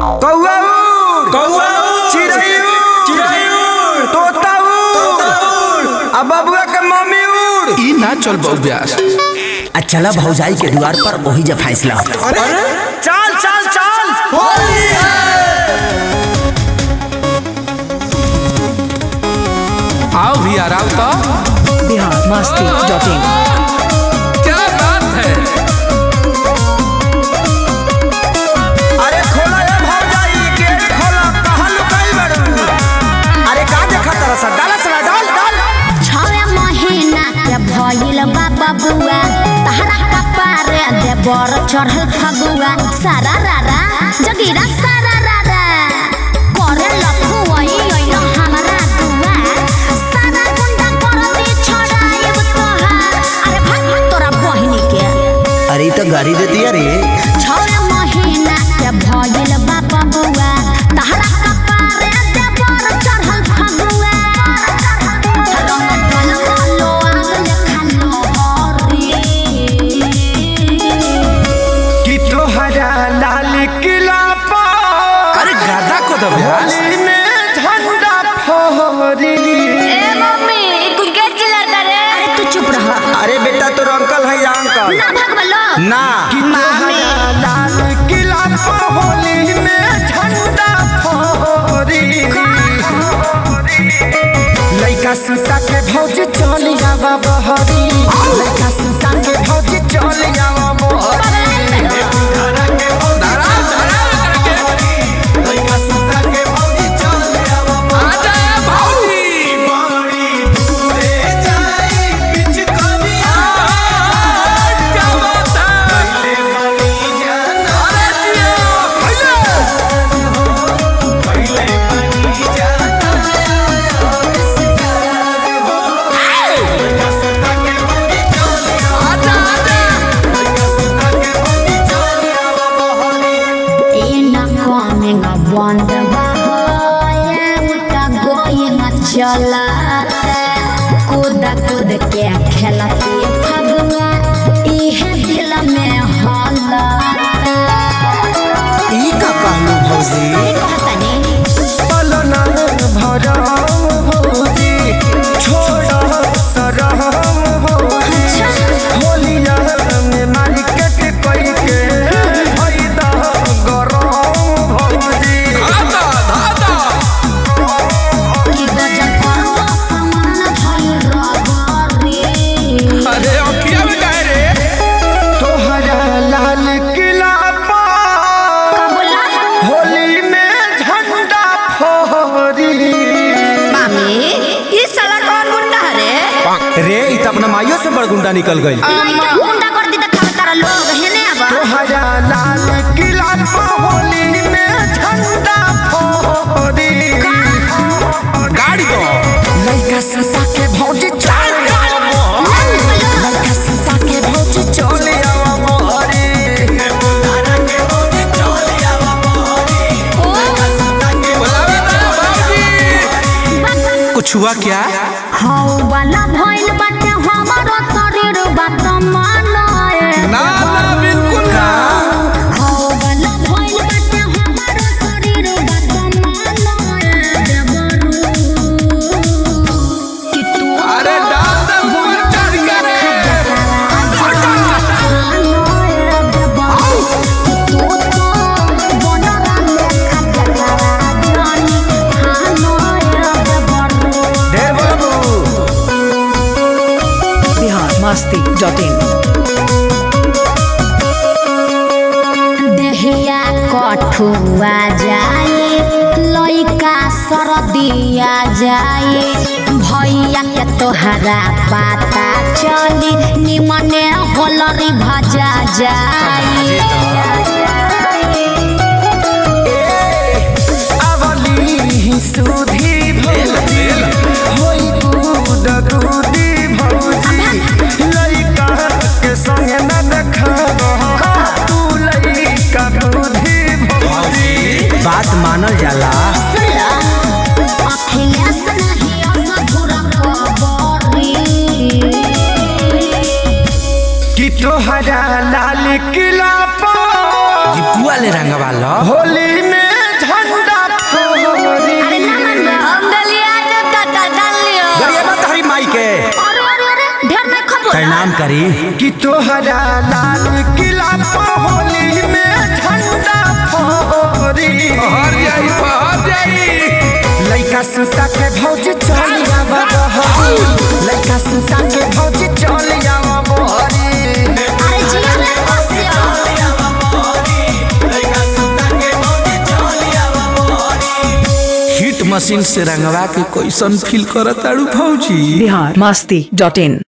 कौआ उड़ कौआ चिड़ै उड़ चिड़ै उड़ तोता उड़ आ बबुआ के मम्मी उड़ ई ना चल बौब्यास आ चला भौजाई के द्वार पर वही जब फैसला हो अरे चल चल चल आओ भी आराम तो बिहार मस्ती डॉट इन क्या बात है अरे खोला ए भौजाई गेट खोला कहाँ लुकाई बड़ू अरे का देखा तरह सा डाला सला डाल डाल छवे महीना के भइल बा बबुआ तहरा कपारे दे बर चढ़ल फगुआ सारा रारा जगीरा सारा रारा करे लखुआई ओइल हमरा दुआ सारा गुंडा कर दे छड़ाइब तोहार अरे भाग भाग तोरा बहिनी के अरे ई तो गाड़ी देती रे छवे महीना के भइल बा बबुआ तहरा कपारे दे बर चढ़ल फगुआ रंग ढल हलो आगल खालो हरी कि तोहरा लाल किला पर अरे गादा को दो ब्यास होली में झंडा फहरी ए मम्मी तू के चिल्लाता रे अरे तू चुप रह अरे बेटा तोर अंकल है या अंकल ना भगवलो ना कि तोहरा लाल किला पर होली में झंडा फहरी लइका सुता के भौज चल आवा बहरी लइका सुता के भौज चल आवा बहरी लइका सुता के भौज चल आवा आजा भाई क्या बात है अरे जियो आजा आजा ए ना coming a wonder boy उता going a चला कूद कूद के खेलती फगुआ इहे दिल में हला ई का कहलू भौजी कहतनी पलना भरम भौजी छोड़ सरम भौजी होलिया में मार्केट कई के फायदा गरम भौजी धादा धादा कि गजब करवा समान भइल रगरी अरे अखिया में काहे रे तोहरा लाल किला पर कबुला होली में झंडा फहरी मामी ई साला कौन गुंडा रे रे इ त अपना माइयो से बड़ गुंडा निकल गई गुंडा कर दी त खावे तारा लोग हेने आबा तोहरा लाल किला पर होली में झंडा फहरी गाड़ी दो लइका ससा के भौजी चल लइका ससा के भौजी चल आवा मोहरी बुलावे ना भाऊजी कुछ हुआ क्या हौ वाला भइल बाटे हमारो शरीर बात मानाए ना ना बिल्कुल ना हौ वाला भइल बाटे हमारो शरीर बात मानाए देवरू कि तू अरे डाल दे ऊपर चढ़ के रे ढेर बाबू बिहार मस्ती डॉट इन देहिया कठुआ जाए लइका सरदिया जाए भैया के तोहरा पता चली निमने होलरी भजा जाए अवली सुधी भौजी होई दूध दूधी भौजी लइका के संग न देखा तू लइका दूधी भौजी बात मानल जाला अखिलेश नहीं अधूरा खबरी कि तोहरा लाल किला पर जी पुआ ले रंगवा लो होली में प्रणाम करी कि तोहरा लाल किला पर होली में झंडा फहरी पहर जाई पहर जाई लइका सुता के भौज चल जावा बहरी लइका सुता के भौज चल जावा बहरी अरे जिया रे बसिया हिट मशीन से रंगवा के कैसन फील करत ताड़ू भौजी बिहार मस्ती डॉट इन